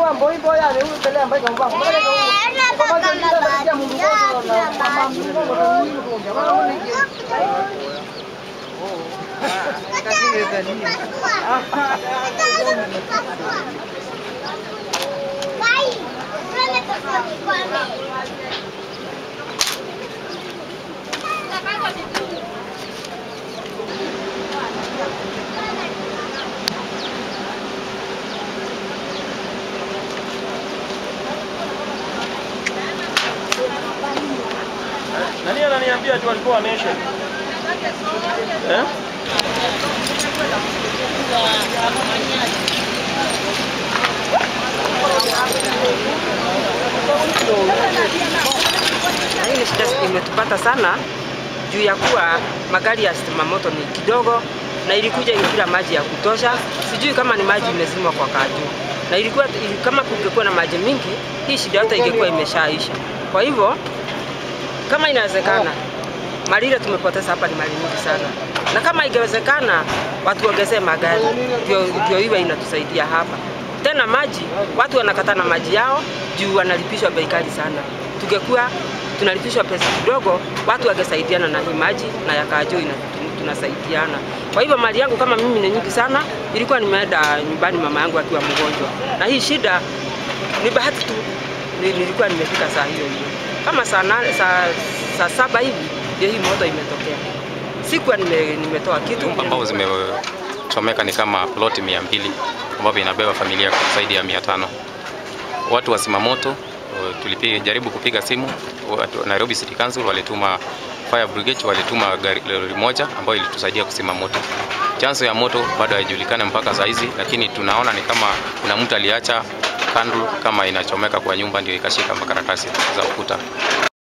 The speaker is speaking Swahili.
mambo hivyo yale huyu pelea mbaya kwa mambo. Kwa mambo ndio ndio Mungu kwa na mama Mungu kwa nini kwa jamani ni Nani ananiambia tu alikuwa ameisha? Eh? Na hii ni shida imetupata sana juu ya kuwa magari ya stima moto ni kidogo na ilikuja ikila maji ya kutosha. Sijui kama ni maji imezimwa kwa kaju, na ilikuwa ili- kama kungekuwa na maji mingi, hii shida yote ingekuwa imeshaisha. Kwa hivyo kama inawezekana, mali ile tumepoteza hapa ni mali nyingi sana, na kama ingewezekana watu waongezee magari ndio ndio iwe inatusaidia hapa. Tena maji, watu wanakata na maji yao juu wanalipishwa bei kali sana. Tungekuwa tunalipishwa pesa kidogo, watu wangesaidiana na hii maji na yakajo ina tunasaidiana. Kwa hivyo mali yangu kama mimi ni nyingi sana, ilikuwa nimeenda nyumbani mama yangu akiwa mgonjwa, na hii shida ni bahati tu ni- nilikuwa nimefika saa hiyo hiyo kama saa, nane, saa, saa saba hivi ndio hii moto imetokea. Sikuwa nime, nimetoa kitu Nyumba ambao zimechomeka ni kama ploti mia mbili ambavyo inabeba familia zaidi ya mia tano. Watu wa zimamoto tulipiga jaribu kupiga simu, watu wa Nairobi City Council walituma fire brigade, walituma gari lori moja ambayo ilitusaidia kusima moto. Chanzo ya moto bado haijulikana mpaka saa hizi, lakini tunaona ni kama kuna mtu aliacha candle kama inachomeka kwa nyumba ndio ikashika makaratasi za ukuta.